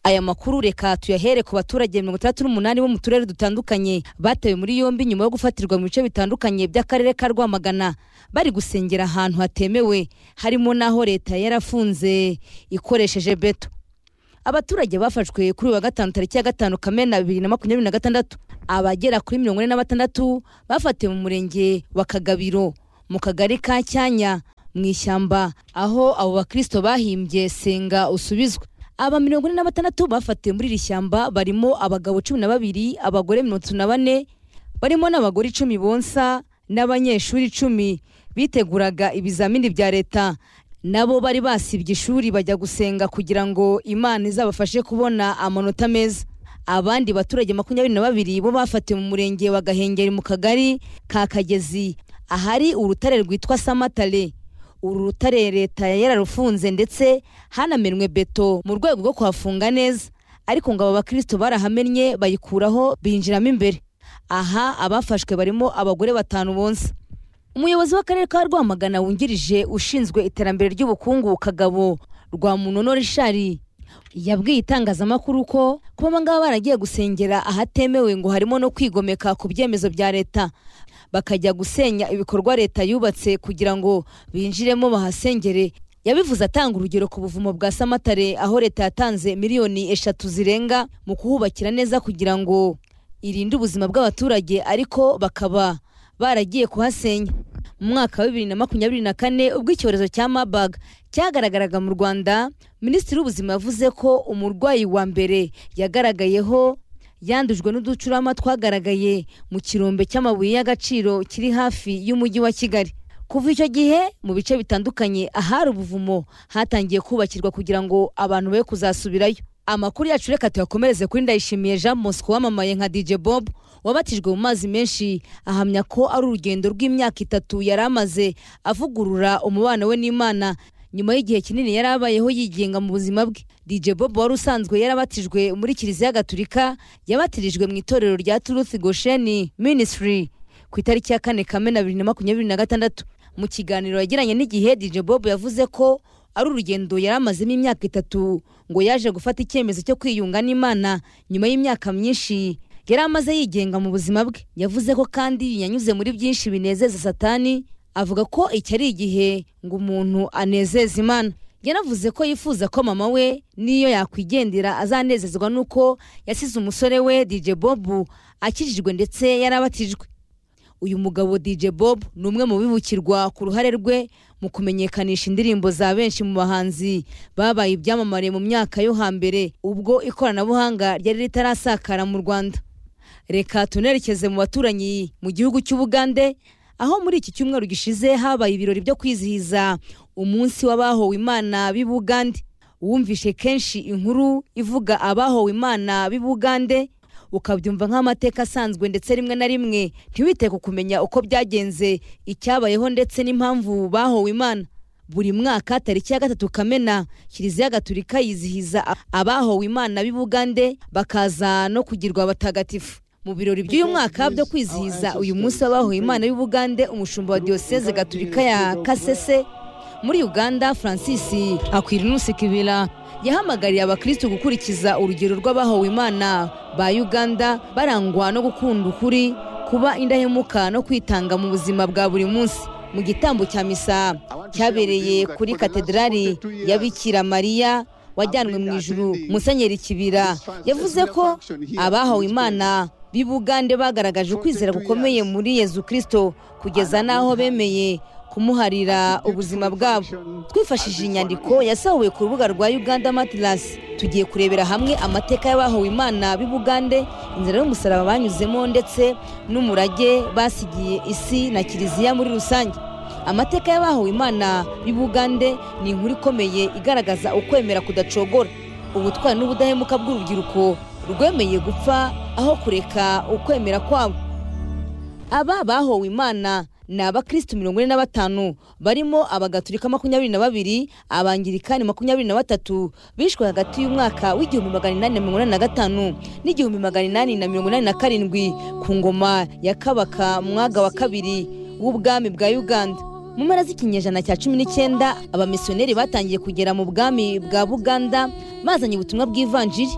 aya makuru reka tuyahere ku baturage mirongo itandatu n'umunani bo mu turere dutandukanye batawe muri yombi nyuma yo gufatirwa mu bice bitandukanye by'akarere ka rwamagana bari gusengera ahantu hatemewe harimo n'aho leta yarafunze ikoresheje beto abaturage bafashwe kuri uyu wa gatanu tariki ya gatanu kamena bibiri na makumyabiri na gatandatu abagera kuri mirongo ine na batandatu bafatiwe mu murenge wa kagabiro mu kagari ka cyanya mu ishyamba aho abo bakristo bahimbye senga usubizwe aba mirongo ine na batandatu bafatiwe muri iri shyamba barimo abagabo cumi na babiri abagore mirongo itatu na bane barimo n'abagore icumi bonsa n'abanyeshuri icumi biteguraga ibizamini bya leta nabo bari basibye ishuri bajya gusenga kugira ngo imana izabafashe kubona amanota meza abandi baturage makumyabiri na babiri bo bafatiwe mu murenge wa gahengeri mu kagari ka kagezi ahari urutare rwitwa samatare uru rutare leta yararufunze ndetse hanamenwe beto mu rwego rwo kuhafunga neza ariko ngo aba bakristo barahamenye bayikuraho binjiramo imbere aha abafashwe barimo abagore batanu bonsa umuyobozi w'akarere ka rwamagana wungirije ushinzwe iterambere ry'ubukungu kagabo rwa munono rishari yabwiye itangazamakuru ko kuba abangaba baragiye gusengera ahatemewe ngo harimo no kwigomeka ku byemezo bya leta bakajya gusenya ibikorwa leta yubatse kugira ngo binjiremo bahasengere yabivuze atanga urugero ku buvumo bwa samatare aho leta yatanze miliyoni eshatu zirenga mu kuhubakira neza kugira ngo irinde ubuzima bw'abaturage ariko bakaba baragiye kuhasenya mu mwaka wa bibiri na makumyabiri na kane ubwo icyorezo cya mabaga cyagaragaraga mu rwanda minisitiri w'ubuzima yavuze ko umurwayi wa mbere yagaragayeho yandujwe n'uducurama twagaragaye mu kirombe cy'amabuye y'agaciro kiri hafi y'umujyi wa kigali kuva icyo gihe mu bice bitandukanye ahari ubuvumo hatangiye kubakirwa kugira ngo abantu be kuzasubirayo amakuru yacu reka tuyakomereze kuri ndayishimiye jean mosco wamamaye nka dj bob wabatijwe mu mazi menshi ahamya ko ari urugendo rw'imyaka itatu yari amaze avugurura umubano we n'imana nyuma y'igihe kinini yari abayeho yigenga mu buzima bwe dj bob wari usanzwe yarabatijwe muri kiliziya gatulika yabatirijwe mu itorero rya truth gosheni ministry ku itariki ya kane kamena bibiri na makumyabiri na gatandatu mu kiganiro yagiranye n'igihe dj bob yavuze ko ari urugendo yari amazemo imyaka itatu ngo yaje gufata icyemezo cyo kwiyunga n'imana nyuma y'imyaka myinshi yari amaze yigenga mu buzima bwe yavuze ko kandi yanyuze muri byinshi binezeza satani avuga ko iki ari igihe ngo umuntu anezeze imana yanavuze ko yifuza ko mama we n'iyo yakwigendera azanezezwa n'uko yasize umusore we dj bob akijijwe ndetse yarabatijwe uyu mugabo dj bob ni umwe mu bibukirwa ku ruhare rwe mu kumenyekanisha indirimbo za benshi mu bahanzi babaye ibyamamare mu myaka yo hambere ubwo ikoranabuhanga ryari ritarasakara mu rwanda reka tunerekeze mu baturanyi mu gihugu cy'ubugande aho muri iki cyumweru gishize habaye ibirori byo kwizihiza umunsi w'abahowe imana b'i bugande wumvishe kenshi inkuru ivuga abahowe imana b'i bugande ukabyumva nk'amateka asanzwe ndetse rimwe na rimwe ntiwite ku kumenya uko byagenze icyabayeho ndetse n'impamvu bahowe imana buri mwaka tariki ya gatatu kamena kiliziya gaturika yizihiza abahowe imana b'i bugande bakaza no kugirwa abatagatifu mu birori by'uyu mwaka byo kwizihiza uyu munsi w'abahowe imana b'i bugande umushumba wa diyoseze gaturika ya kasese muri uganda francis akwirinusi kibira yahamagariye abakristo gukurikiza urugero rw'abahowe imana ba uganda barangwa no gukunda ukuri kuba indahemuka no kwitanga mu buzima bwa buri munsi mu gitambo cya misa cyabereye kuri katedrali ya bikira mariya wajyanwe mu ijuru musenyeri kibira yavuze ko abahawe imana b'i bugande bagaragaje ukwizera gukomeye muri yezu kirisito kugeza n'aho bemeye kumuharira ubuzima bwabo twifashishije inyandiko yasahuwe ku rubuga rwa uganda matilasi tugiye kurebera hamwe amateka y'abahowe imana b'i bugande inzira y'umusaraba banyuzemo ndetse n'umurage basigiye isi na kiliziya muri rusange amateka y'abahowe imana b'i bugande ni inkuru ikomeye igaragaza ukwemera kudacogora ubutwari n'ubudahemuka bw'urubyiruko rwemeye gupfa aho kureka ukwemera kwabo aba bahowe imana ni abakristu mirongo ine na batanu barimo abagaturika makumyabiri na babiri abangirikani makumyabiri na batatu bishwe hagati y'umwaka w'igihumbi magana inani na mirongo inani na gatanu n'igihumbi magana inani na mirongo inani na karindwi ku ngoma ya kabaka mwaga wa kabiri w'ubwami bwa uganda mu mpera z'ikinyejana cya cumi n'icyenda abamisiyoneri batangiye kugera mu bwami bwa buganda bazanye ubutumwa bw'ivanjiri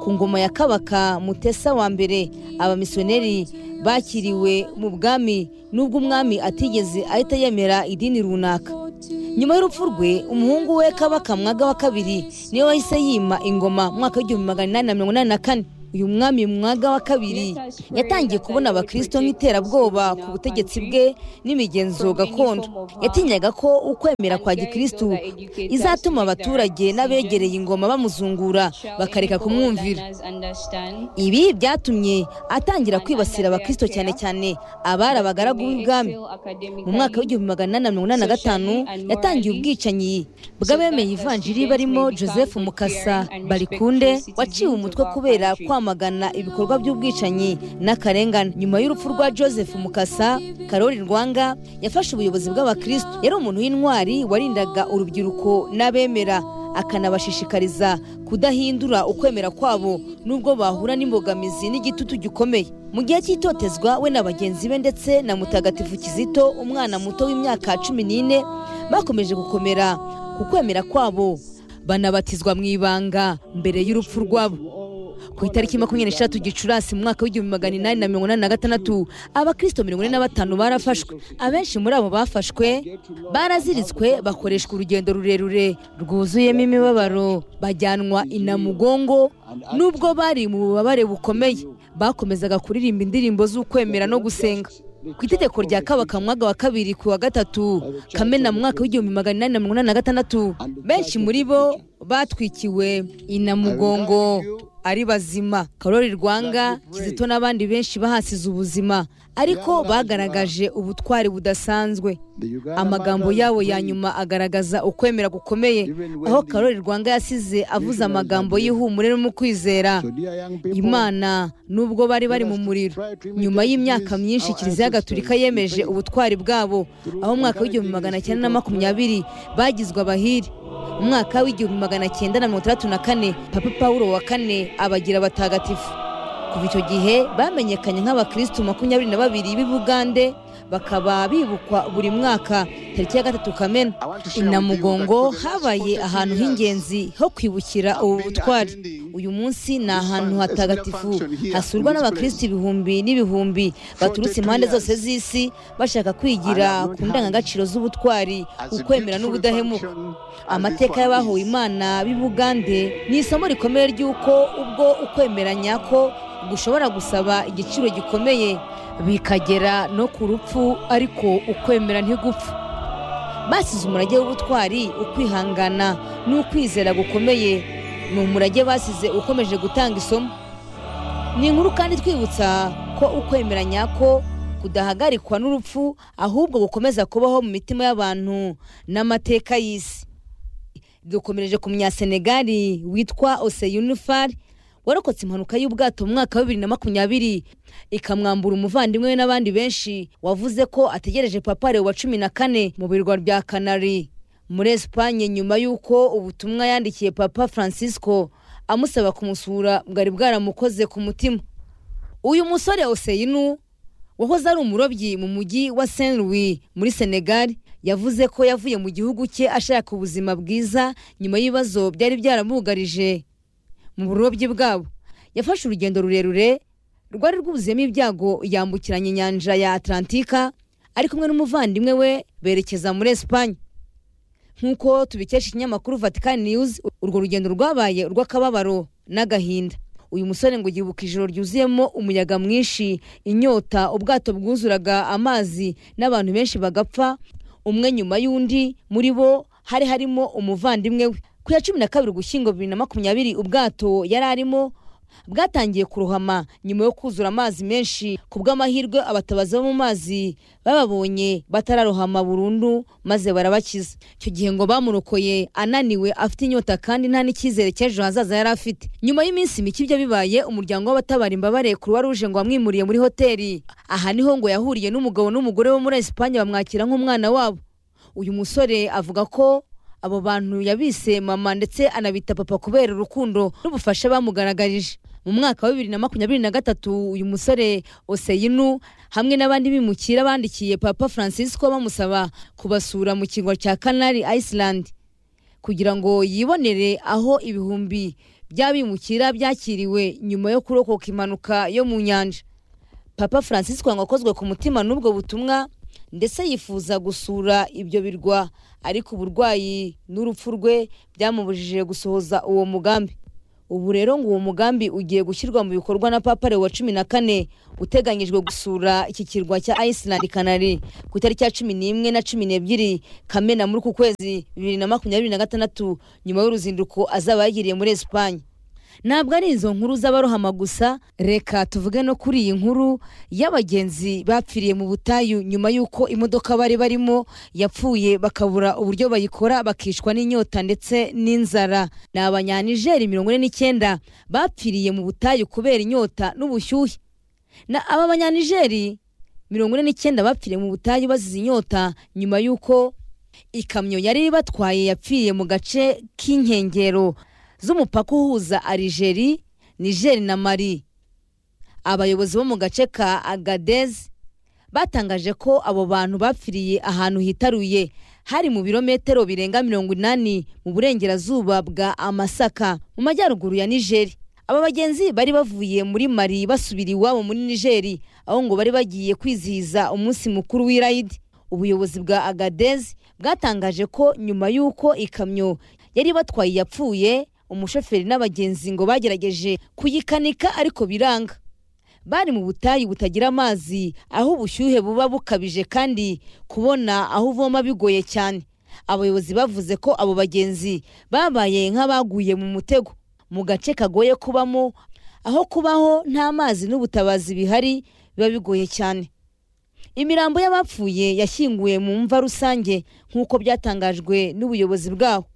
ku ngoma ya kabaka mutesa wa mbere abamisiyoneri bakiriwe mu bwami n'ubwo umwami atigeze ahita yemera idini runaka nyuma y'urupfu rwe umuhungu we kabaka mwaga wa kabiri niwe wahise yima ingoma mu mwaka w'igihumbi magana inani na mirongo inani na kane uyu mwami mwaga wa kabiri yatangiye kubona abakirisito nk'iterabwoba ku butegetsi bwe n'imigenzo gakondo yatinyaga ko ukwemera kwa gikirisitu izatuma abaturage n'abegereye ingoma bamuzungura bakareka kumwumvira ibi byatumye atangira kwibasira abakirisito cyane cyane abari abagaragu b'ibwami mu mwaka w'igihumbi magana inani na mirongo inani na gatanu yatangiye ubwicanyi bw'abemeye ivanjiri barimo joseph mukasa barikunde waciwe umutwe kubera kwamamaza kwamagana ibikorwa by'ubwicanyi n'akarengane nyuma y'urupfu rwa joseph mukasa karori rwanga yafashe ubuyobozi bw'abakristo yari umuntu w'intwari warindaga urubyiruko n'abemera akanabashishikariza kudahindura ukwemera kwabo n'ubwo bahura n'imbogamizi n'igitutu gikomeye mu gihe cy'itotezwa we na bagenzi be ndetse na mutagatifu kizito umwana muto w'imyaka cumi n'ine bakomeje gukomera ku kwemera kwabo banabatizwa mu ibanga mbere y'urupfu rwabo ku itariki makumyabiri n'eshatu gicurasi mu mwaka w'igihumbi magana inani na mirongo inani na gatandatu abakristo mirongo ine na batanu barafashwe abenshi muri abo bafashwe baraziritswe bakoreshwa urugendo rurerure rwuzuyemo imibabaro bajyanwa inamugongo n'ubwo bari mu bubabare bukomeye bakomezaga kuririmba indirimbo z'ukwemera no gusenga ku itegeko rya kabaka mwaga wa kabiri ku wa gatatu kamena mu mwaka w'igihumbi magana inani na mirongo inani na gatandatu benshi muri bo batwikiwe inamugongo ari bazima karori rwanga kizito n'abandi benshi bahasize ubuzima ariko bagaragaje ubutwari budasanzwe amagambo yabo ya nyuma agaragaza ukwemera gukomeye aho karori rwanga yasize avuze amagambo y'ihumure no mu kwizera imana nubwo bari bari mu muriro nyuma y'imyaka myinshi kiliziya gatulika yemeje ubutwari bwabo aho mu mwaka w'igihumbi magana cyenda na makumyabiri bagizwe abahiri mu mwaka w'igihumbi magana cyenda na mirongo itandatu na kane papa paul wa kane abagira abatagatifu kuva icyo gihe bamenyekanye nk'abakirisitu makumyabiri na babiri b'i bugande bakaba bibukwa buri mwaka tariki ya gatatu kamena inamugongo habaye ahantu h'ingenzi ho kwibukira ubu butwari uyu munsi ni ahantu hatagatifu hasurwa n'abakirisitu ibihumbi n'ibihumbi baturutse impande zose z'isi bashaka kwigira ku ndangagaciro z'ubutwari ukwemera n'ubudahemuka amateka y'abahowe imana b'i bugande ni isomo rikomeye ry'uko ubwo ukwemera nyako gushobora gusaba igiciro gikomeye bikagera no ku rupfu ariko ukwemera ntigupfa basize umurage w'ubutwari ukwihangana n'ukwizera gukomeye ni umurage basize ukomeje gutanga isomo ni inkuru kandi twibutsa ko ukwemera nyako kudahagarikwa n'urupfu ahubwo gukomeza kubaho mu mitima y'abantu n'amateka y'isi dukomereje ku munyasenegali witwa oseyunifari warokotse impanuka y'ubwato mu mwaka wa bibiri na makumyabiri ikamwambura umuvandimwe we n'abandi benshi wavuze ko ategereje papare wa cumi na kane mu birwa bya kanari muri esipanye nyuma y'uko ubutumwa yandikiye papa francisco amusaba kumusura bwari bwaramukoze ku mutima uyu musore oseyinu wahoze ari umurobyi mu mujyi wa saint louis muri senegali yavuze ko yavuye mu gihugu cye ashaka ubuzima bwiza nyuma y'ibibazo byari byaramugarije mu burobyi bwabo yafashe urugendo rurerure rwari rwuzuyemo ibyago yambukiranya inyanja ya atlantika ari kumwe n'umuvandimwe we berekeza muri esipanye nk'uko tubikesha ikinyamakuru vatican news urwo rugendo rwabaye urw'akababaro n'agahinda uyu musore ngo yibuka ijoro ryuzuyemo umuyaga mwinshi inyota ubwato bwuzuraga amazi n'abantu benshi bagapfa umwe nyuma y'undi muri bo hari harimo umuvandimwe we ku ya cumi na kabiri ugushyingo bibiri na makumyabiri ubwato yari arimo bwatangiye kurohama nyuma yo kuzura amazi menshi ku bw'amahirwe abatabazi bo mu mazi bababonye batararohama burundu maze barabakiza icyo gihe ngo bamurokoye ananiwe afite inyota kandi nta n'icyizere cy'ejo hazaza yari afite nyuma y'iminsi mike ibyo bibaye umuryango w'abatabara imbabare kuruwa ruje ngo wamwimuriye muri hoteli aha niho ngo yahuriye n'umugabo n'umugore wo muri esipanye bamwakira nk'umwana wabo uyu musore avuga ko abo bantu yabise mama ndetse anabita papa kubera urukundo n'ubufasha bamugaragarije mu mwaka wa bibiri na makumyabiri na gatatu uyu musore oseyinu hamwe n'abandi bimukira bandikiye papa francisco bamusaba kubasura mu kirwa cya canari iceland kugira ngo yibonere aho ibihumbi by'abimukira byakiriwe nyuma yo kurokoka impanuka yo mu nyanja papa francisco ngo akozwe ku mutima n'ubwo butumwa ndetse yifuza gusura ibyo birwa ariko uburwayi n'urupfu rwe byamubujije gusohoza uwo mugambi ubu rero ngo uwo mugambi ugiye gushyirwa mu bikorwa na papa leo wa cumi na kane uteganyijwe gusura iki kirwa cya iceland canary ku itariki ya cumi n'imwe na cumi n'ebyiri kamena muri uku kwezi bibiri na makumyabiri na gatandatu nyuma y'uruzinduko azaba yagiriye muri esipanye ntabwo ari izo nkuru z'abarohama gusa reka tuvuge no kuri iyi nkuru y'abagenzi bapfiriye mu butayu nyuma y'uko imodoka bari barimo yapfuye bakabura uburyo bayikora bakicwa n'inyota ndetse n'inzara ni abanyanigeri mirongo ine n'icyenda bapfiriye mu butayu kubera inyota n'ubushyuhe na aba banyanigeri mirongo ine n'icyenda bapfiriye mu butayu bazize inyota nyuma y'uko ikamyo yari ibatwaye yapfiriye mu gace k'inkengero z'umupaka uhuza arijeri nigeri na mari abayobozi bo mu gace ka agadez batangaje ko abo bantu bapfiriye ahantu hitaruye hari mu birometero birenga mirongo inani mu burengerazuba bwa amasaka mu majyaruguru ya nigeri aba bagenzi bari bavuye muri mari basubira iwabo muri nigeri aho ngo bari bagiye kwizihiza umunsi mukuru w'irayidi ubuyobozi bwa agadez bwatangaje ko nyuma y'uko ikamyo yari batwaye yapfuye umushoferi n'abagenzi ngo bagerageje kuyikanika ariko biranga bari mu butayu butagira amazi aho ubushyuhe buba bukabije kandi kubona aho uvoma bigoye cyane abayobozi bavuze ko abo bagenzi babaye nk'abaguye mu mutego mu gace kagoye kubamo aho kubaho nta mazi n'ubutabazi bihari biba bigoye cyane imirambo y'abapfuye yashyinguwe mu mva rusange nk'uko byatangajwe n'ubuyobozi bwaho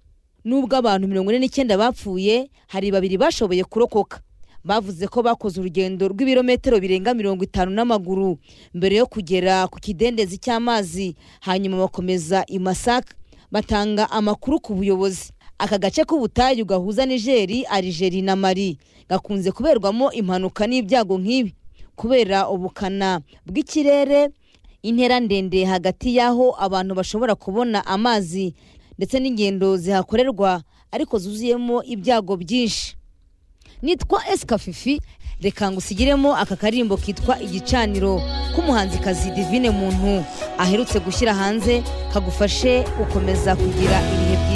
nubwo abantu mirongo ine n'icyenda bapfuye hari babiri bashoboye kurokoka bavuze ko bakoze urugendo rw'ibirometero birenga mirongo itanu n'amaguru mbere yo kugera ku kidendezi cy'amazi hanyuma bakomeza i masaka batanga amakuru ku buyobozi aka gace k'ubutayu gahuza nigeri arijeri na mari gakunze kuberwamo impanuka n'ibyago nk'ibi kubera ubukana bw'ikirere intera ndende hagati y'aho abantu bashobora kubona amazi ndetse n'ingendo zihakorerwa ariko zuzuyemo ibyago byinshi nitwa esikafifi reka ngusigiremo aka karirimbo kitwa igicaniro k'umuhanzikazi divine muntu aherutse gushyira hanze kagufashe gukomeza kugira